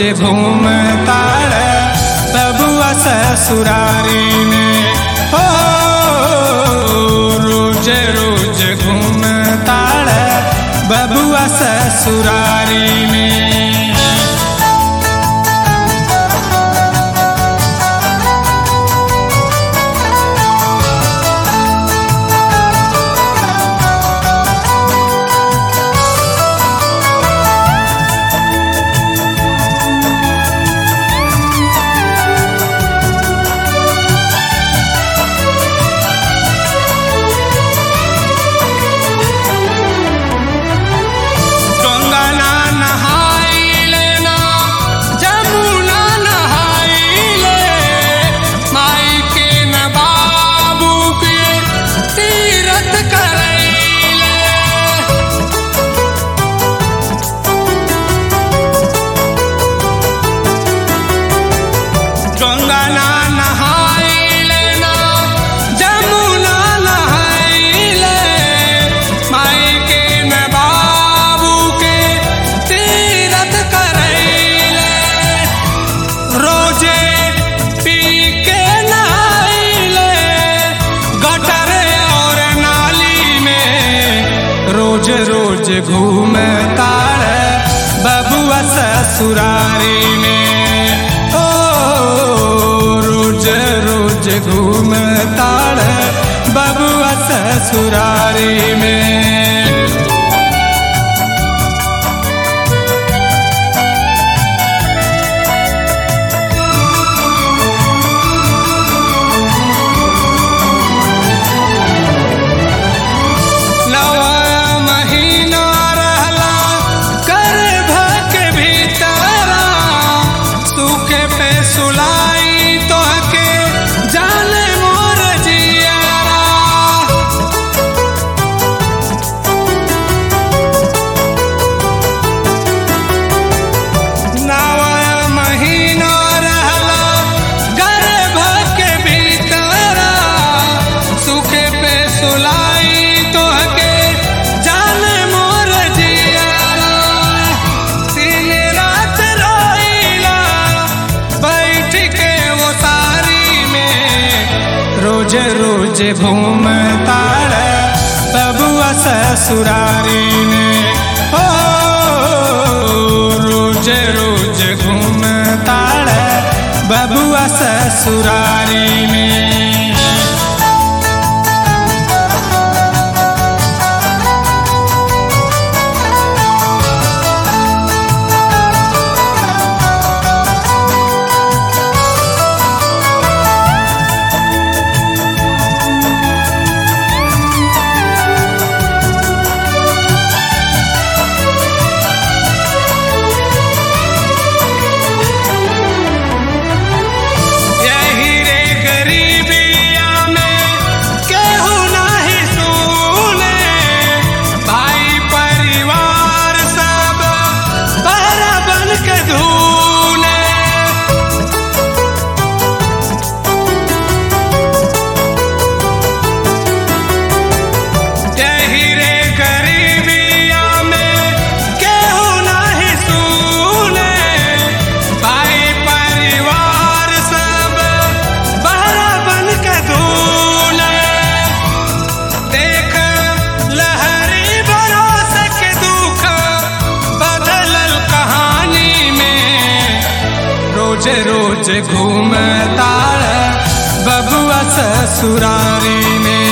घूम ताड़ बबुआ ससुरारी में हो रोज रोज घूम ताड़ बबुआ ससुरारी में गंगा ना नहाइले ना जमुना नहाइले माई के न बाबू के तीरथ करैले गंगा ना नहाइले ना जमुना नहाइले माई के न बाबू के तीरथ करैले रोजे पी के नहाइले गटर और नाली में रोज रोज घूम तार बबुआ ससुरारी में ओ रोज रोज घूम तार बबुआ ससुरारी में नवा महीना रहला गर्भ के भीतरा सूखे पे सुलाई तोहके जाने मोर जियारा नवा महीना रहला गर्भ के भीतरा सूखे पे सुलाई तोहके जाने मोर जियारा दिन रात रोइला बैठ के वो सारी में रोज रोज घूम ताड़ बबुआ ससुरारी में हो रोज रोज घूम ताड़ बबुआ ससुरारी में यही रे गरीबिया में केहू नाही सुने भाई परिवार सब बहरा बन के धूने यही रे गरीबिया में केहू नाही सुने भाई परिवार सब बहरा बन के धूने देख लहरी भरोस के दुख बदलल कहानी में रोज रोज घूम ताड़ बबुआ ससुरारी में